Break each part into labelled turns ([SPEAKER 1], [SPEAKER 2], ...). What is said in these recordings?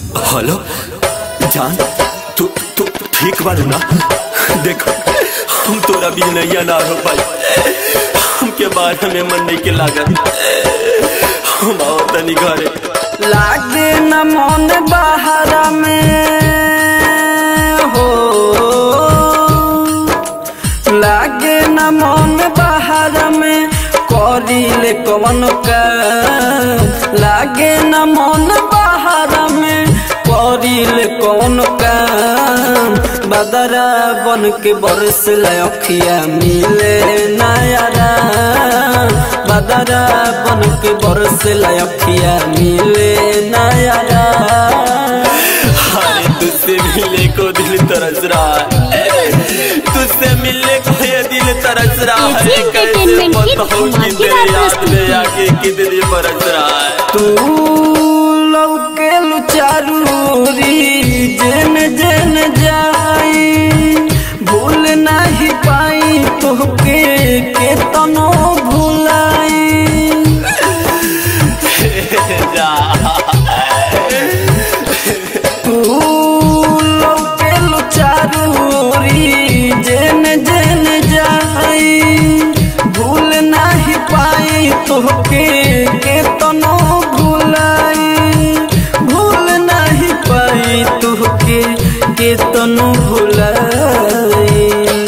[SPEAKER 1] Hello जान तू तू ठीक बारू ना देखो हम तोरा भी नैया ना हो पाई हमके बारे में मन नहीं के लागत हम आओ तनी घरे
[SPEAKER 2] लागे न मन बाहर में हो लागे न मन बाहर में करिले कवन का लागे न मन बाहर में करिले कवन का बदरा बन के बरस लखिया मिले नयारा बदरा बन के बरस लखिया मिले नयारा
[SPEAKER 1] अरे तुझसे मिलने को दिल तरस रहा है तुझसे मिलने को ये दिल तरस रहा है
[SPEAKER 3] एजी
[SPEAKER 1] कैसे
[SPEAKER 3] एंटरटेनमेंट की
[SPEAKER 1] बताऊं कि तेरे
[SPEAKER 3] धमाकेदार
[SPEAKER 1] याद में आके कितनी बरस रहा है
[SPEAKER 2] तू लौके चारूरी जेन जेन जाई भूल नहीं पाई तोहके के तनो भुलाई
[SPEAKER 1] जा
[SPEAKER 2] तू लौके चारूरी जेन जेन जाई भूल नहीं पाई तोहके के तनो भुलाई भूल नहीं पाई तोहके के तनो भुलाई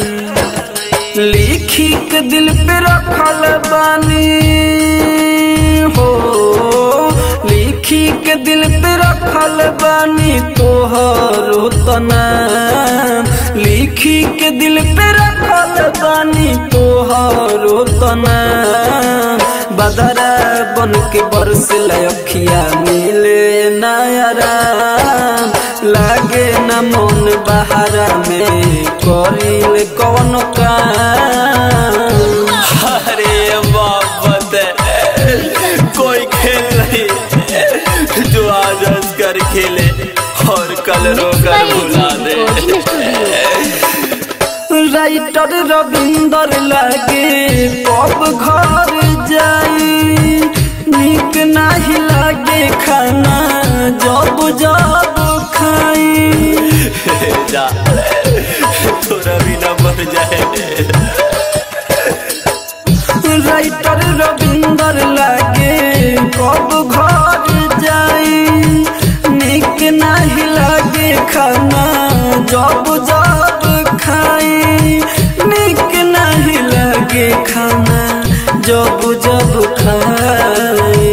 [SPEAKER 2] लिखी के दिल पे रखल बानी हो लिखी के दिल पे रखल बानी तोहरो तना लिखी के दिल पे रखल बानी तोहरो तना बदरा बन के बरस लखिया मिले नयरा लागे न मन बहारा में करिल कौन काम
[SPEAKER 1] अरे मोहब्बत है कोई खेल नहीं जो आज हंस कर खेले और कल रोकर भुला दे
[SPEAKER 2] राइटर रविंदर लागे कब घर जाई निक नहीं लागे खाना जब जब खाई
[SPEAKER 1] जा थोड़ा भी ना मर जाए
[SPEAKER 2] राइटर रविंदर लागे कब घर जाई निक नहीं लागे खाना जब जब खाई निक नहीं लागे खाना जब जब खाई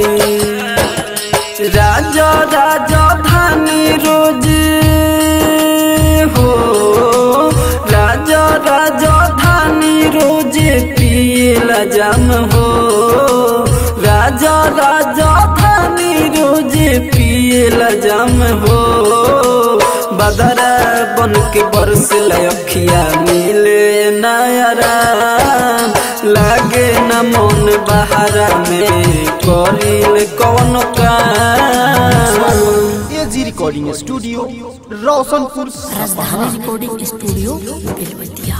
[SPEAKER 2] राजा राजा धानी रोज हो राजा राजा धानी रोज पियला जाम हो राजा राजा धानी रोज पियला जाम हो बदरा बन के बरस लखिया मिले नयरा लागे न मन बहारा में करिल कौन काम
[SPEAKER 4] एजी रिकॉर्डिंग स्टूडियो रोशनपुर
[SPEAKER 3] राजधानी रिकॉर्डिंग स्टूडियो बेलवतिया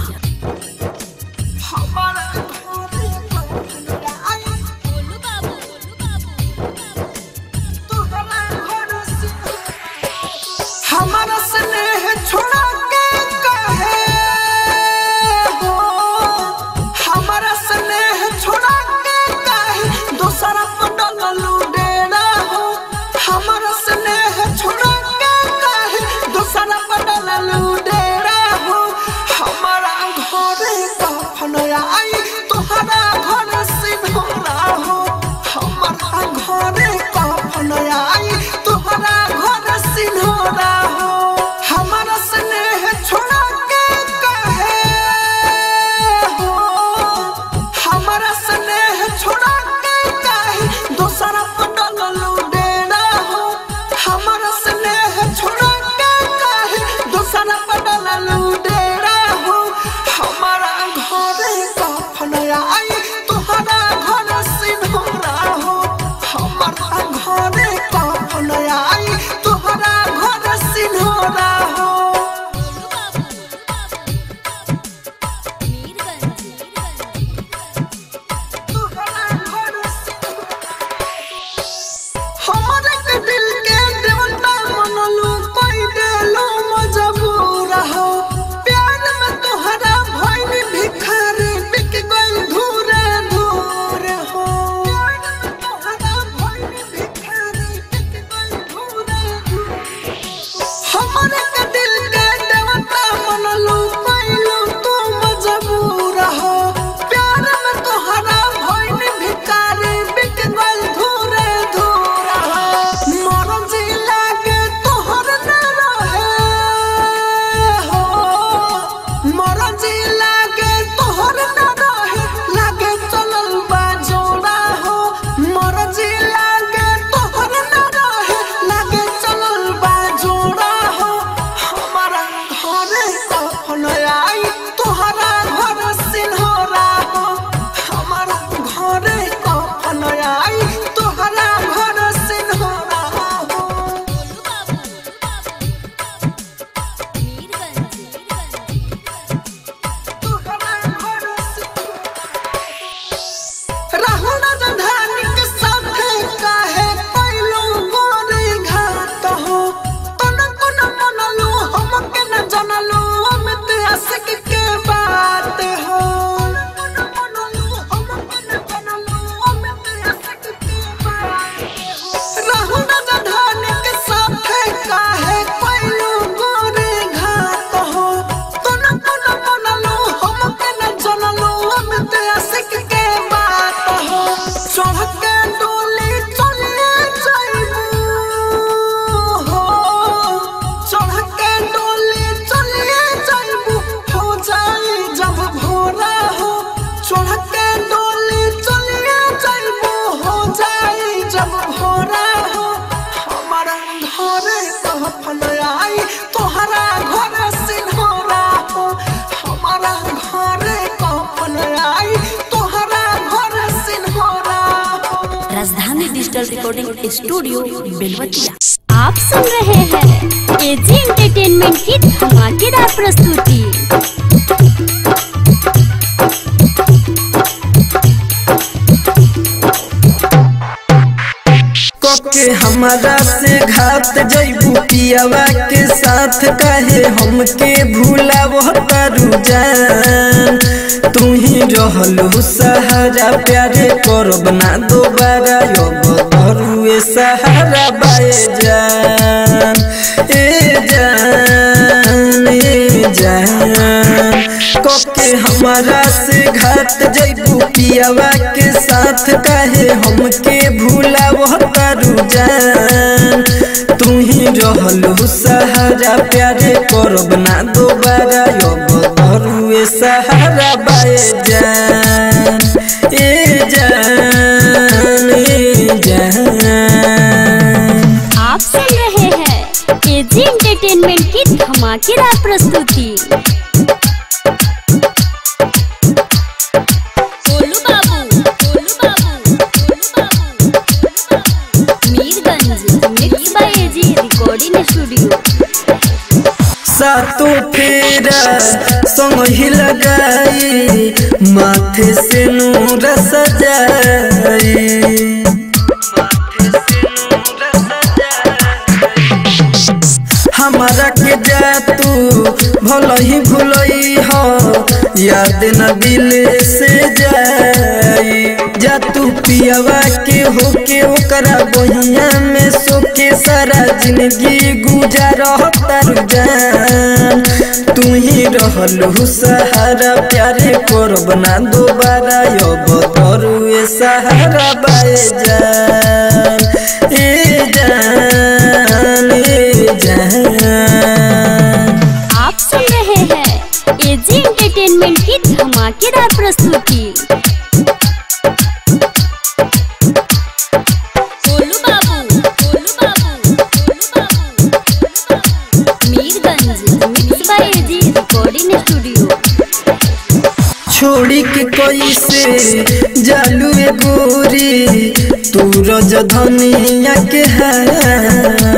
[SPEAKER 2] हमारा स्नेह छोड़ा के कहे हो हमारा स्नेह छोड़ा के कहे दूसरा पटल लुडेरा हो हमारा स्नेह छोड़ा के कहे दूसरा पटल लुडेरा हो हमारा कहफन आई तोहरा घर सिन्होरा हो हमारा घर कहफन आई तोहरा घर सिन्होरा हो
[SPEAKER 3] राजधानी डिजिटल रिकॉर्डिंग स्टूडियो बेलवतिया
[SPEAKER 5] आप सुन रहे हैं एजी एंटरटेनमेंट की धमाकेदार प्रस्तुति
[SPEAKER 6] के हमारा से घात जैबू पियावा के साथ कहे हमके भूला वो तारू जान तू ही रहलू सहारा प्यारे करब ना दोबारा अब धरुए सहारा बाए जान ए जान ए जान कके हमारा से घात जैबू पियावा के साथ कहे हमके भूला वो तारू जान तू ही रहलू सहारा प्यारे करब ना दोबारा अब धरुए सहारा बाए जान ए जान ए जान
[SPEAKER 5] आप सुन रहे हैं एजी एंटरटेनमेंट की धमाकेदार प्रस्तुति गोलू बाबू गोलू बाबू गोलू बाबू गोलू बाबू Mirganj mix by AG recording studio
[SPEAKER 6] सातों फेरा संग ही लगाई माथे से नूर सजाई हमारा के जा तू भल ही भूलई हो याद न दिल से जाई जा तू पियावा के होके ओकरा बहिया में सोके सारा जिंदगी गुजार तारू जान तू ही रहलू सहारा प्यारे करब ना दोबारा अब तरुए सहारा बाए जान ए जान ए जान
[SPEAKER 5] आप सुन रहे हैं एजी एंटरटेनमेंट की धमाकेदार प्रस्तुति गोलू बाबू गोलू बाबू गोलू बाबू गोलू बाबू Mirganj mix by AG recording studio
[SPEAKER 6] छोड़ी के कोई से जालू ए गोरी तू रज धनिया के है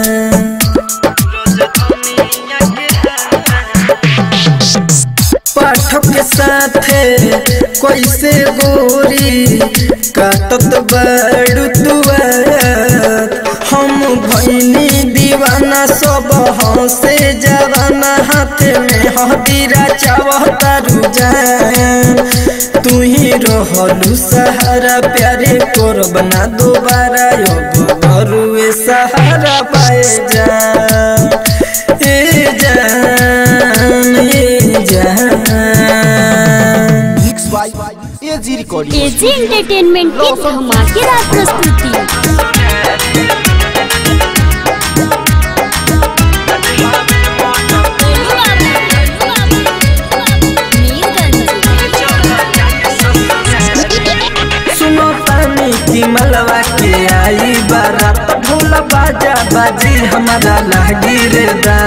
[SPEAKER 6] पाठक के साथे कैसे गोरी काटत बड़ू तुआर हम भैनी दीवाना सब हंसे जवाना हाथ में हदीरा चावतारू जान तू ही रहलू सहारा प्यारे करब ना दोबारा अब घरुए सहारा पाए जान ए जान ए जान
[SPEAKER 4] mix by AG recording
[SPEAKER 5] AG entertainment की धमाकेदार प्रस्तुति गोलू बाबू गोलू बाबू मीरगंज
[SPEAKER 6] सुनो तानी की मलवा के आई बारात ढोल बाजा बाजी हमारा लागी रे दा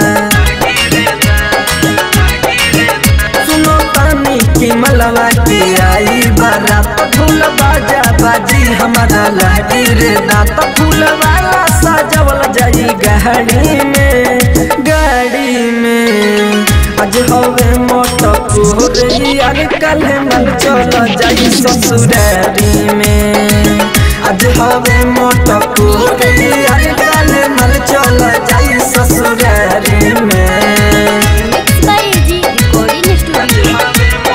[SPEAKER 6] सुनो तानी की मलवा के आई बारात ढोल बाजा बाजी हमारा लागी रे दा तो फूल वाला सजवल जाई गाड़ी में गाड़ी में आज हवे मोटक यार कल मन चल जाई ससुरारी में आज हवे मोटक यार कल मन चल जाई ससुरारी में
[SPEAKER 5] mix by AG recording studio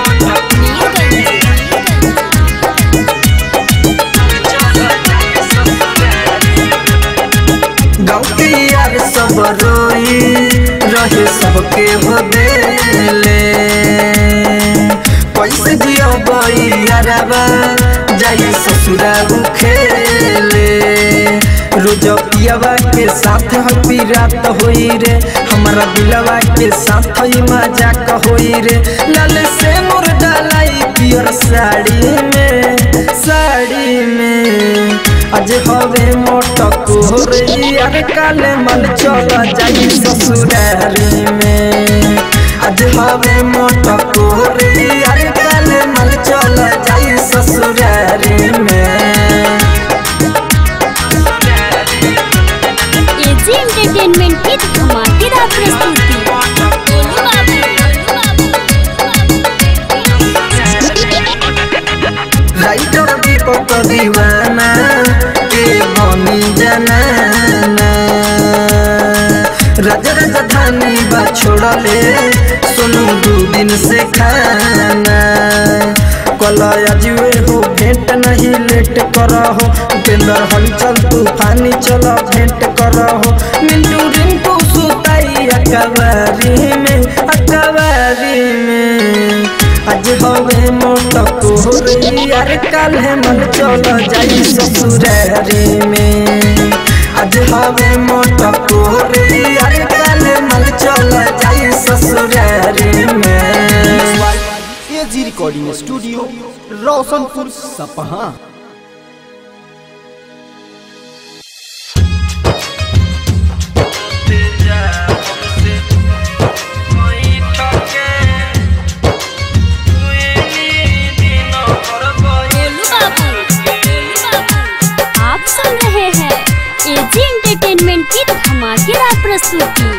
[SPEAKER 6] गाँव के यार सब रोई रहे सबके हो देले कैसे जियो बई यारबा जाई ससुरा खेले रोज पियावा के साथ हपी रात होई रे हमारा दिलवा के साथ ही मजाक होई रे लाल से मोर डालाई पियर साड़ी में साड़ी में आज हवे मोटको रे यार काले मल चल जाई ससुरारी में आज हवे मोटको रे यार काले मल चल जाई ससुरारी में
[SPEAKER 5] एजी एंटरटेनमेंट की धमाकेदार प्रस्तुति गोलू बाबू,
[SPEAKER 6] राइटर दीपक दीवाना के बनी जनाना राजा राजधानी बा छोड़ले सुनू दू दिन से खाना कलया जुए हो भेंट नहीं लेट करहो उपेंद्र हलचल तूफानी चलो भेंट करहो मिंटू रिंटू सुताई अकबारी में अकबारी में आज हवे मोटको रे यार काल है मन चल जाई ससुरारी में आज हवे मोटको रे यार काल है मन चल जाई ससुरारी में
[SPEAKER 4] एजी रिकॉर्डिंग स्टूडियो रोशनपुर सपहा
[SPEAKER 5] गोलू बाबू, गोलू बाबू। आप सुन रहे हैं एजी एंटरटेनमेंट की धमाकेदार प्रस्तुति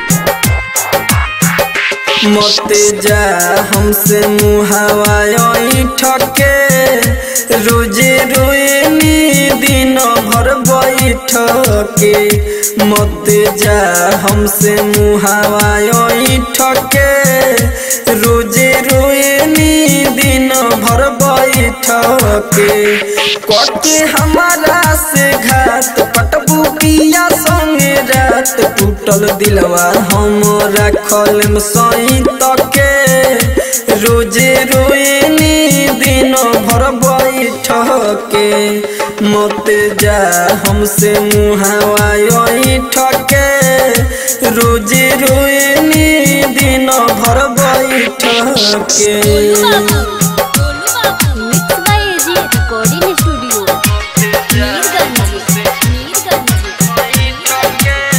[SPEAKER 6] मते जा हमसे मुहावाई ठके रोजे रोएनी दिन भर बैठके मते जा हमसे मुहावाई ठके रोजे रोएनी दिन भर बैठके कटे हमारा से घात पटबू पिया संगे रात टूटल दिलवा हम रखल सही तके रोजे रोएनी दिन भर बैठके मत जा हमसे मुहावाई ठके रोजे रोएनी दिन भर बैठके
[SPEAKER 5] mix by AG recording studio Mirganj Mirganj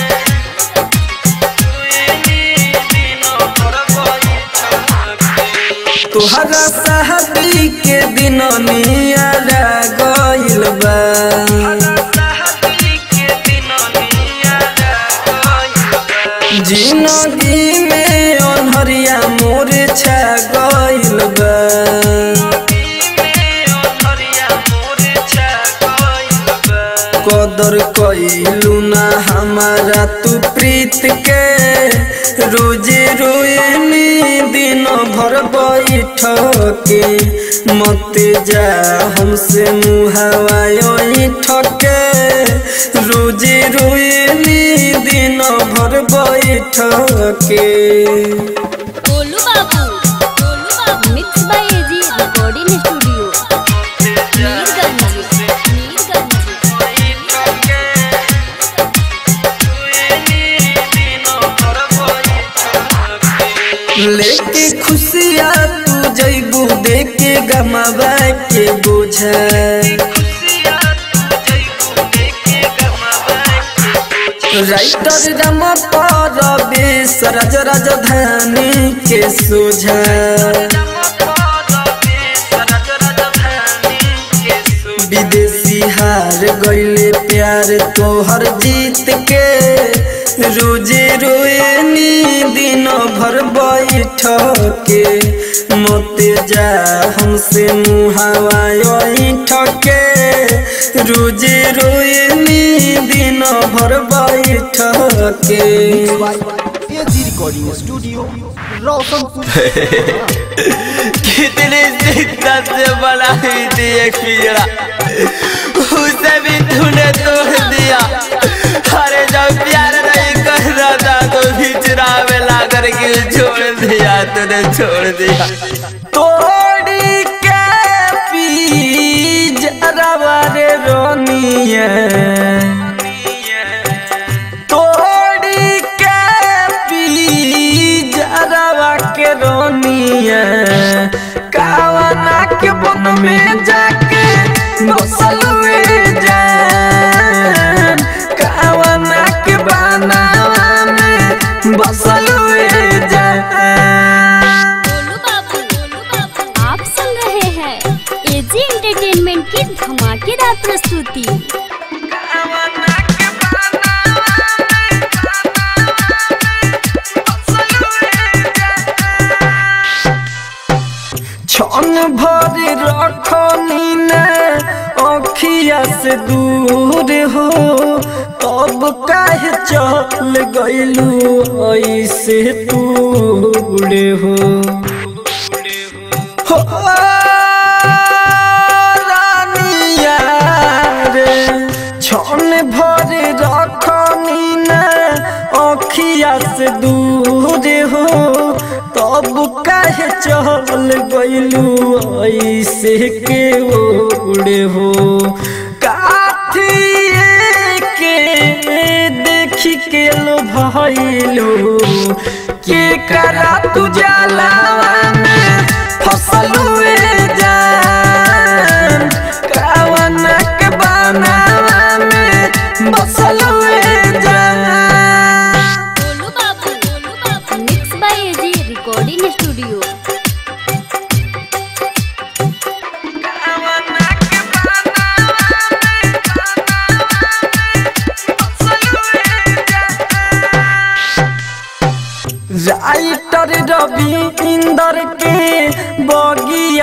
[SPEAKER 6] तोहरा शादी के दिन नियारा गइल बा जिंदगी में अनहरिया मोर छा गइल बा कदर कइलू ना हमारा तू प्रीत के रोजे रोएनी दिन भर बैठ के मत जा हमसे मुहावाई ठके रोजे रोएनी दिन भर बैठ के
[SPEAKER 5] गोलू बाबू गोलू बाबू mix by AG recording studio Mirganj Mirganj
[SPEAKER 6] लेके खुशिया तू जैबू देके गमावा के बोझा राइटर रम पर बेस राज राजधानी के सोझा विदेशी हार गईले प्यार तोहर जीत के रोजे रोएनी दिन भर बैठ के मत जा हमसे मुहावाई ठके रोजे रोएनी दिन भर बैठ के
[SPEAKER 4] एजी रिकॉर्डिंग स्टूडियो रोशनपुर
[SPEAKER 1] कितनी शिद्दत से बनाई थी एक पिंजरा उसे भी तूने तोड़ दिया अरे जब प्यार नहीं कर रहा था तो पिंजरा में ला करके छोड़ दिया तूने छोड़ दिया
[SPEAKER 6] तोड़ी के पिंजरा रे रोनिया तोड़ी के पिंजरा के रोनिया कावना के बन में जाके बसल हुए जा भर रखनी न अखिया से दूर हो तब काहे चल गइलू ऐसे दूर हो हो रानिया रे छन भर रखनी न अखिया से दूर हो तब काहे चल गइलू ऐसे के ओड़े हो काठिए के देखी के लो भइलू के करा तू जलावा में फसलू जान कावना के बनावा में बसलू जान
[SPEAKER 5] गोलू बाबू गोलू बाबू mix by AG recording studio
[SPEAKER 6] writer Ravi Inder के बगिया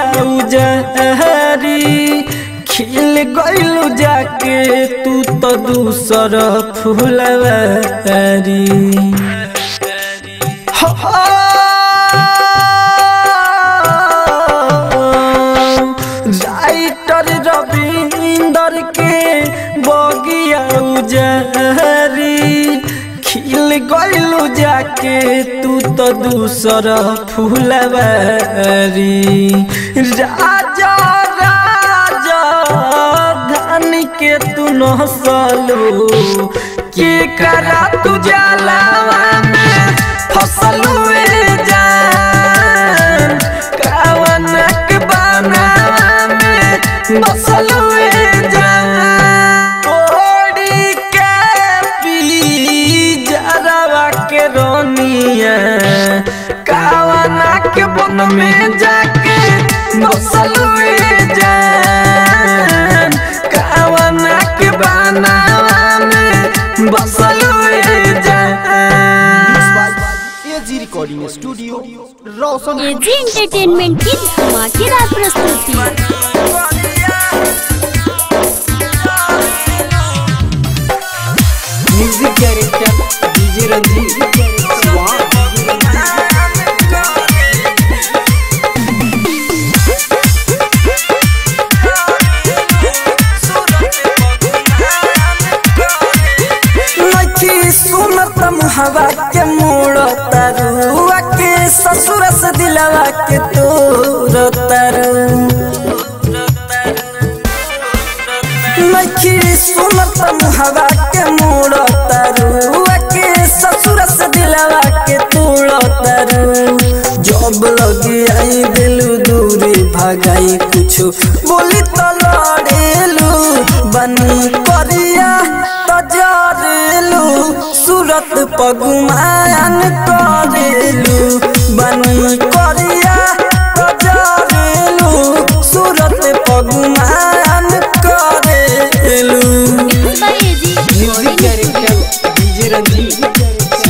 [SPEAKER 6] उजहरी खिल गइलू जाके तू तो दूसर फुलवारी राइटर रवि इंदर के बगिया उजहरी खिल गइलू जाके तू तो दूसर फुलवारी राजा राजा धन के तू नसलू के करा तू जलावा में फसलू जान कावनक बनावा में बसलू जान ओड़ी के पी जरावा के रोनिया कावना के बन में जाके बसलू जान कावना के बनावा में बसलू जान
[SPEAKER 4] AG recording studio Roshan
[SPEAKER 5] AG entertainment की धमाकेदार प्रस्तुति
[SPEAKER 6] म्यूजिक डायरेक्टर डीजे रंजीत नखी सुनत हवा के मोड़ तरुआ के ससुर से दिलवा के तोर तरु नखी सुनत हवा के मोड़ तरुआ के ससुर से दिलवा के तोड़ तरु जब लगी आई दिलू दूरी भगाई कुछ बोली तो लड़ेलू बनी करिया तो जरेलू सूरत पगुमान करेलू बनी करिया तो जरेलू सूरत पगुमान करेलू
[SPEAKER 5] mix by AG recording studio
[SPEAKER 6] DJ Ranjeet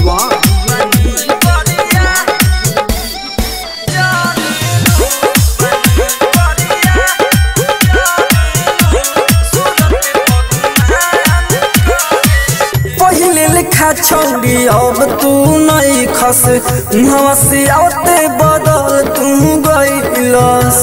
[SPEAKER 6] पहिले लिखा छौरी अब तू नहीं खस नवा से आते बदल तू गइलस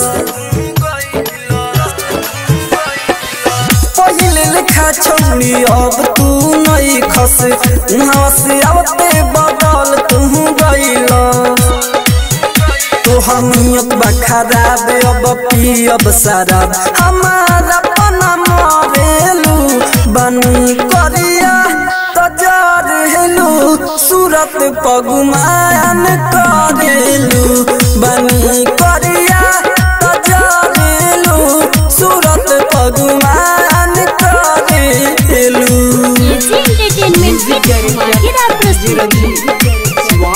[SPEAKER 6] पहिले लिखा छौरी अब तू नहीं खस नवा से आते बदल तू गइलस तोहर नियत बा खराब अब पियब शराब हमारा पना मरेलू बनी करिया तजार हेलू सूरत पगुमान करेलू बनी करिया तजार हेलू सूरत पगुमान करेलू
[SPEAKER 5] एजी एंटरटेनमेंट की धमाकेदार प्रस्तुति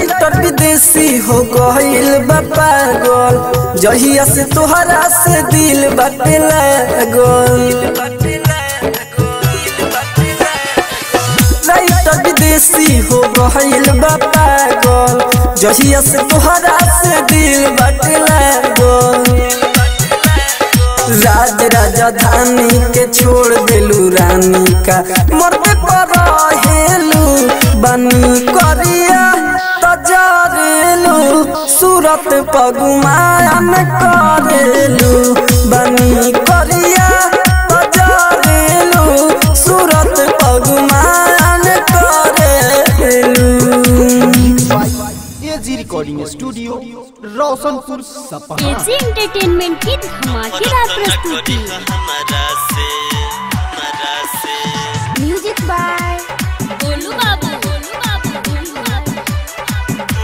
[SPEAKER 6] राइटर विदेशी हो गइल बा पागल जहिया से तोहरा से दिल बाटे लागल राइटर विदेशी हो गइल बा पागल जहिया से तोहरा से दिल बाटे लागल राज राजधानी के छोड़ देलू रानी का मरते पर हेलू बनी करिया तजरेलू सूरत पगुमान करेलू बनी करिया तजरेलू सूरत पगुमान करेलू
[SPEAKER 4] एजी रिकॉर्डिंग स्टूडियो रोशनपुर सपहा
[SPEAKER 5] एजी एंटरटेनमेंट की धमाकेदार प्रस्तुति म्यूजिक बाय गोलू बाबू गोलू बाबू गोलू बाबू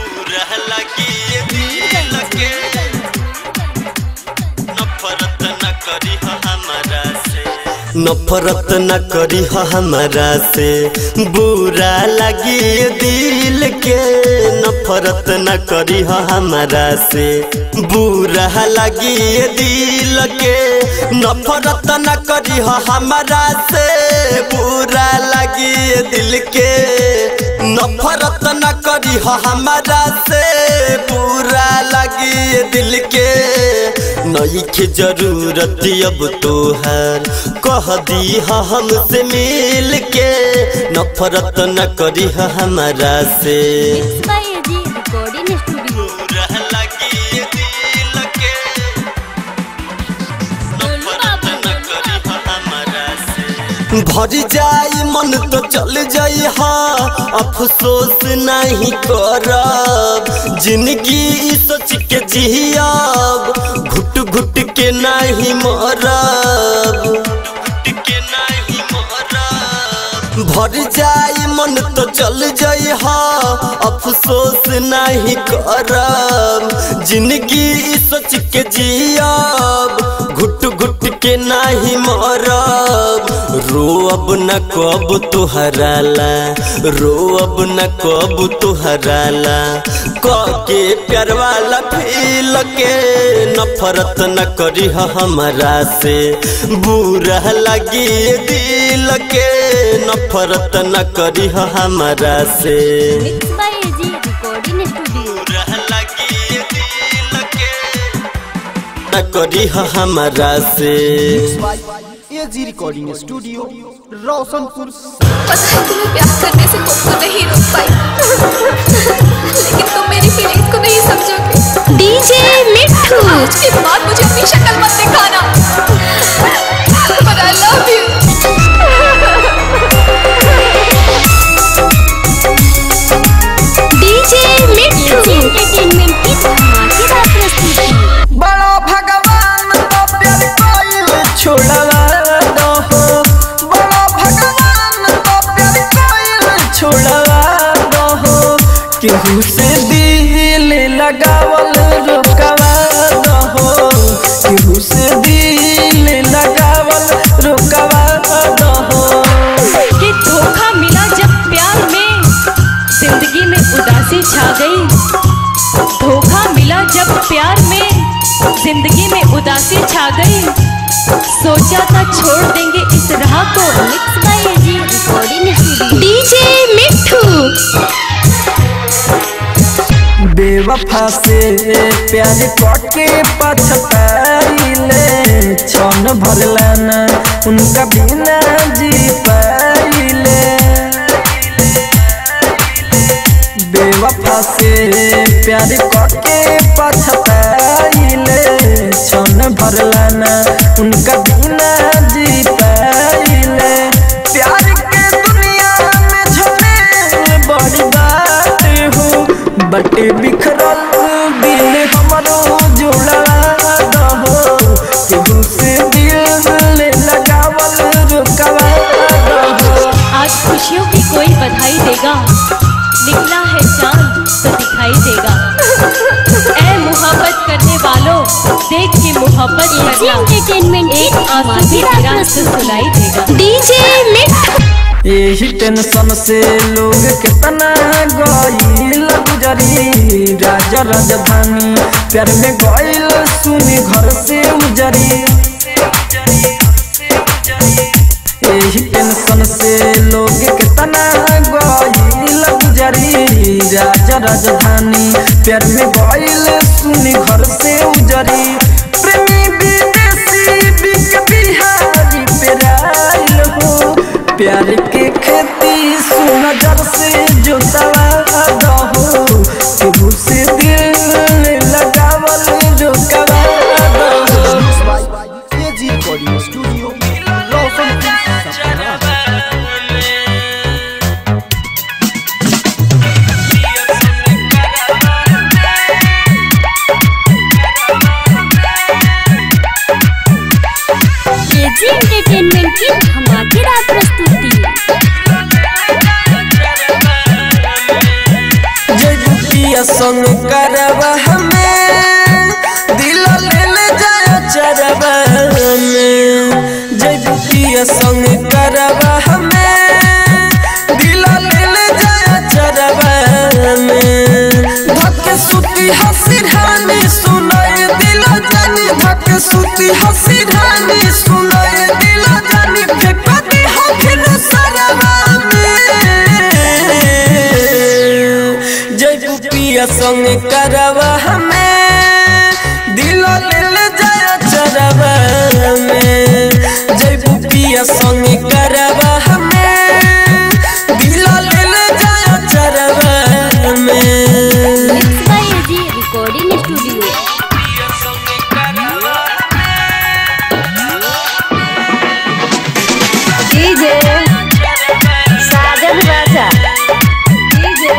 [SPEAKER 1] नफरत न करी हमारा से बुरा लगी दिल के नफरत न करी हमारा से बुरा लगी दिल के नफरत न करी हमारा से बुरा लगी दिल के नफरत न करी हमारा से बुरा लगी दिल के नई के जरूरत अब तोहर कह दी हमसे मिल के नफरत न करी हमारा से
[SPEAKER 5] mix by AG recording studio Golu बाबू गोलू बाबू
[SPEAKER 1] भर जाई मन तो चल जाई हाँ अफसोस नहीं करब जिंदगी ई सोच के जियब घुट घुट के नहीं मरब भर जाई मन तो चल जाई हाँ अफसोस नहीं करब जिंदगी ई सोच के जियब घुट घुट के नहीं मरब रो अब न कब तुहराला रो अब न कब तुहराला क के प्यार वाला फील के नफरत न करी हमारा से बुरा लगी दिल के नफरत न करी हमारा से
[SPEAKER 5] mix by AG recording studio
[SPEAKER 1] न करी हमारा से
[SPEAKER 4] एजी रिकॉर्डिंग स्टूडियो रोशनपुर
[SPEAKER 7] पता है तुम्हें प्यार करने से तुमको नहीं रोक पाई लेकिन तुम मेरी फीलिंग्स को नहीं समझोगे डीजे मिठू आज के बाद मुझे अपनी शक्ल मत दिखाना पर I love you DJ Mithu
[SPEAKER 5] entertainment की धमाकेदार प्रस्तुति
[SPEAKER 6] बड़ा भगवान तो प्यार कोई छोड़वा दो बड़ा भगवान तो प्यार कोई छोड़वा दो केहू से दिल लगावल रुकवा दो केहू से दिल लगावल रुकवा दो
[SPEAKER 8] कि धोखा मिला जब प्यार में जिंदगी में उदासी छा गई धोखा मिला जब प्यार में जिंदगी में उदासी छा गई सोचा था छोड़ देंगे इस राह को
[SPEAKER 5] mix by AG recording studio
[SPEAKER 7] DJ Mithu
[SPEAKER 6] बेवफा से प्यार करके पछताइले क्षण भरला न उनका बिना जी पाइले बेवफा से प्यार करके पछताइले क्षण भरला न उनका बिना जी पाइले प्यार के दुनिया में झमेल बड़ी बात हो बटे बिखरल दिल हमरो जोड़ा दहो केहू से दिल लगावल रुकवा दहो
[SPEAKER 8] आज खुशियों की कोई बधाई देगा निकला है चांद तो दिखाई देगा ऐ मोहब्बत करने वालों देख के मोहब्बत
[SPEAKER 5] एजी
[SPEAKER 8] करना
[SPEAKER 5] एंटरटेनमेंट की
[SPEAKER 8] एक आंसू भी
[SPEAKER 5] धमाकेदार
[SPEAKER 8] तेरा से
[SPEAKER 5] प्रस्तुति
[SPEAKER 8] सुनाई देगा
[SPEAKER 7] डीजे मिठू
[SPEAKER 6] यही टेंशन से लोग कितना गईल गुजरी राजा राजधानी प्यार में गइल सुनी घर से उजरी यही टेंशन से लोग कितना गइल गुजरी राजा राजधानी प्यार में गइल सुनी घर से उजरी प्रेमी विदेशी बिक बिहारी पेराइल हो प्यार के खेती सुनजर से जो सवाद हो केहू से दिल लगावल जो कवाद हो
[SPEAKER 4] एजी रिकॉर्डिंग स्टूडियो रोशनपुर सपना
[SPEAKER 5] एजी एंटरटेनमेंट की धमाकेदार प्रस्तुति
[SPEAKER 6] जय बुटिया संग करवा हमें दिल ले ले जाया चरवा में जय बुटिया संग करवा हमें दिल ले ले जाया चरवा में धक सुती हसी रानी सुनाए दिल जानी धक सुती हसी रानी सुनाए दिल जानी फेंक दी हो फिर सरवा में जय पिया संग करवा हमें दिल ले ले जाया चरवा में जय पिया संग करवा हमें दिल ले ले जाया चरवा में
[SPEAKER 5] mix by AG recording studio
[SPEAKER 8] DJ Sajan Raja DJ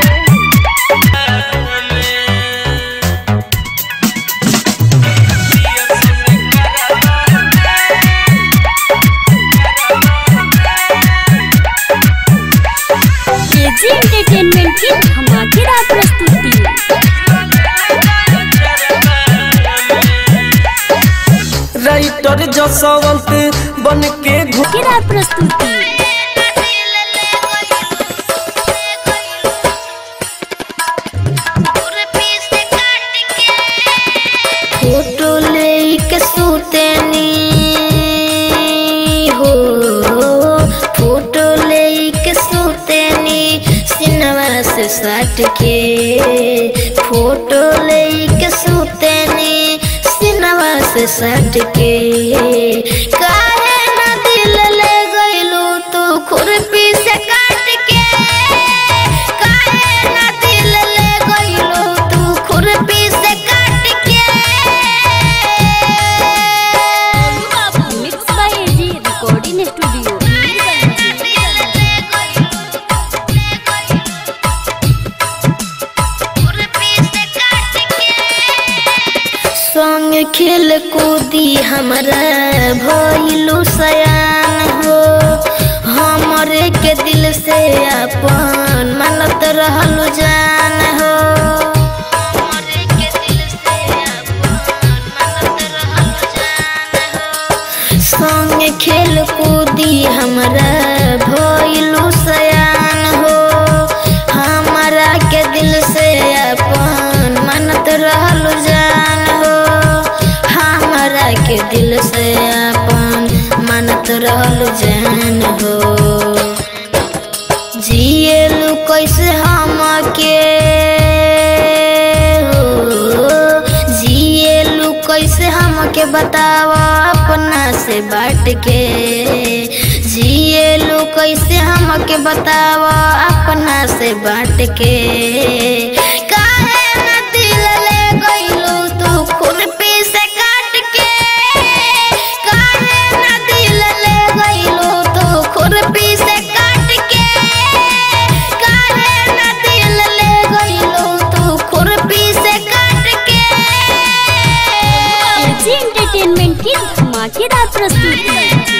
[SPEAKER 5] AG entertainment की धमाकेदार प्रस्तुति
[SPEAKER 6] राइटर जसवंत बन के घू
[SPEAKER 5] धमाकेदार प्रस्तुति
[SPEAKER 9] फोटो लेके सुतेनी हो फोटो लेके सुतेनी सिनवा से सट के फोटो लेके सुतेनी सिनवा से सट के काहे ना दिल ले गइलू तू खुरपी से काट के काहे ना दिल ले गइलू तू खुरपी से काट के
[SPEAKER 5] mix by AG recording studio
[SPEAKER 9] संग खेल कूदी हमरा भइलू सयान हो हमरे के दिल से अपन मानत रहलू जान हो हमरे के दिल से अपन मानत रहलू जान हो संग खेल कूदी हमरा भइलू सयान हो हमरा के दिल से अपन मानत रहलू जान हो हमरा के दिल से अपन मानत रहलू जान हो जिएलू कैसे हम के हो जिएलू कैसे हमके बताव अपना से बांट के जिएलू कैसे हमके बताव अपना से बांट के काहे ना दिल ले गइलू तू खुरपी से काट के काहे ना दिल ले गइलू तू खुरपी से काट के काहे ना दिल ले गइलू तू खुरपी से काट के
[SPEAKER 5] एजी एंटरटेनमेंट की धमाकेदार प्रस्तुति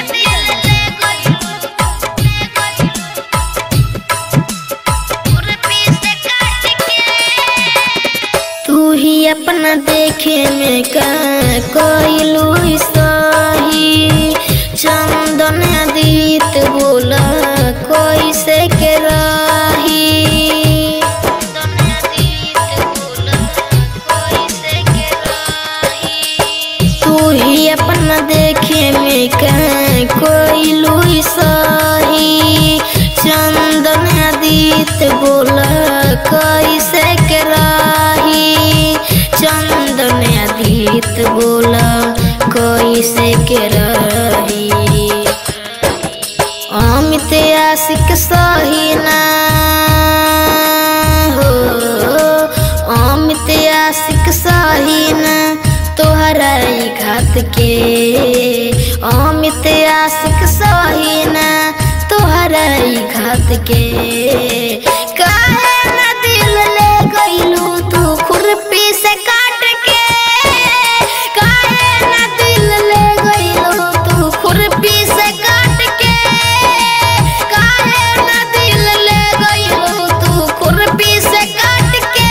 [SPEAKER 9] तू ही अपना देखे में का कोइलू सही चंदन अदित बोला कोई से के रही बोल कैसे के रही चंदन अधीत बोल कैसे के रही अमित आशिक सहीना हो अमित आशिक सहीना तोहरा ई घात के अमित आशिक सहीना तोहरा ई घात के काहे न दिल ले गइलू तू खुरपी से काट के काहे न दिल ले गइलू तू खुरपी से काट के काहे न दिल ले गइलू तू खुरपी से काट के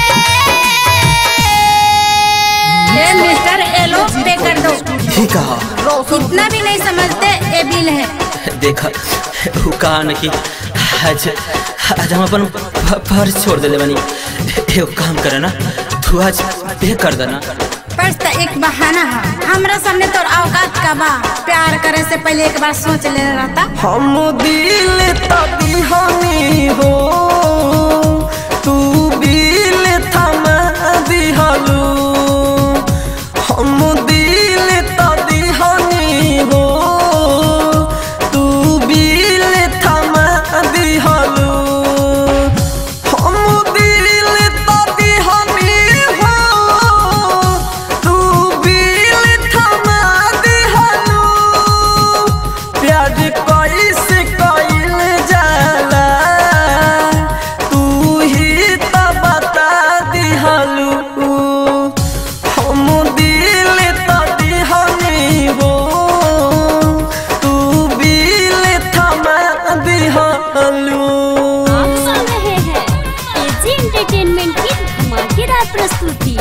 [SPEAKER 10] ये मिस्टर एलो पे कर दो
[SPEAKER 1] ठीक है
[SPEAKER 10] इतना भी नहीं समझते ये बिल है
[SPEAKER 1] देखा वो कहा न कि आज आज हम अपन फ- फर्ज छोड़ देले बनी एगो काम करे ना तू आज पे कर देना
[SPEAKER 10] पर्स तो एक बहाना है हमरा सामने तो औकात का बा प्यार करे से पहले एक बार सोच ले रहता
[SPEAKER 6] हम दिल तभी हमी हो तू बिल थमा दिहलू हम दिल तभी हमी हो तू बिल थमा दिहलू हम दिल तभी हमी हो तू बिल थमा दिहलू प्यार कैसे कइल जाला तू ही त बता दिहलू हम दिल त दिहनी हो तू बिल थमा दिहलू
[SPEAKER 5] आप सुन रहे हैं एजी एंटरटेनमेंट की धमाकेदार प्रस्तुति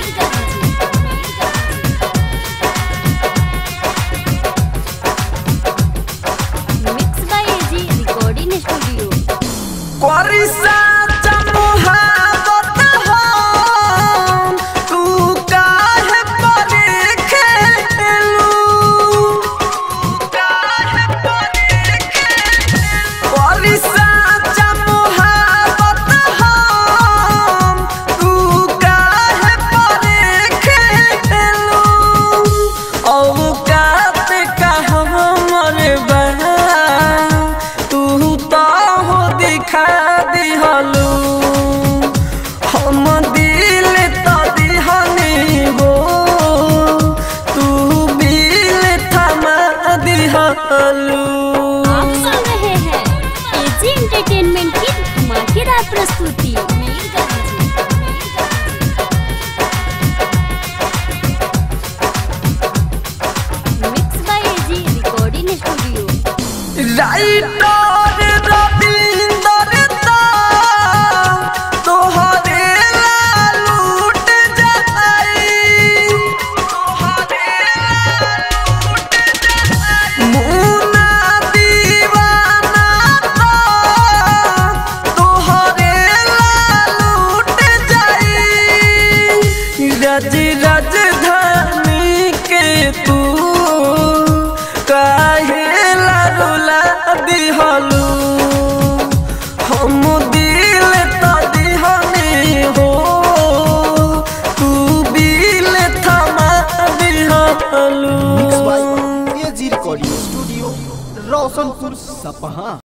[SPEAKER 5] mix by AG recording studio
[SPEAKER 6] करिसा चमुहावत हम, तू काहे परे खेलू? करिसा चमुहावत हम, तू काहे परे खेलू? औकात का हमर बा तू तो हो दिखा दिहलू हम दिल तो दिहनी हो तू बिल थमा दिहलू
[SPEAKER 5] आप सुन रहे हैं एजी एंटरटेनमेंट की धमाकेदार प्रस्तुति mix by AG recording studio
[SPEAKER 6] writer Ravinder दा तोहरे ला लूट जाई मुन्ना दीवाना दा तोहरे ला लूट जाई रज राजधानी के तू काहे लारुला दिहलू हम दिल तो दिहनी हो तू बिल थमा दिहलू
[SPEAKER 4] एजी रिकॉर्डिंग स्टूडियो रोशनपुर सपहा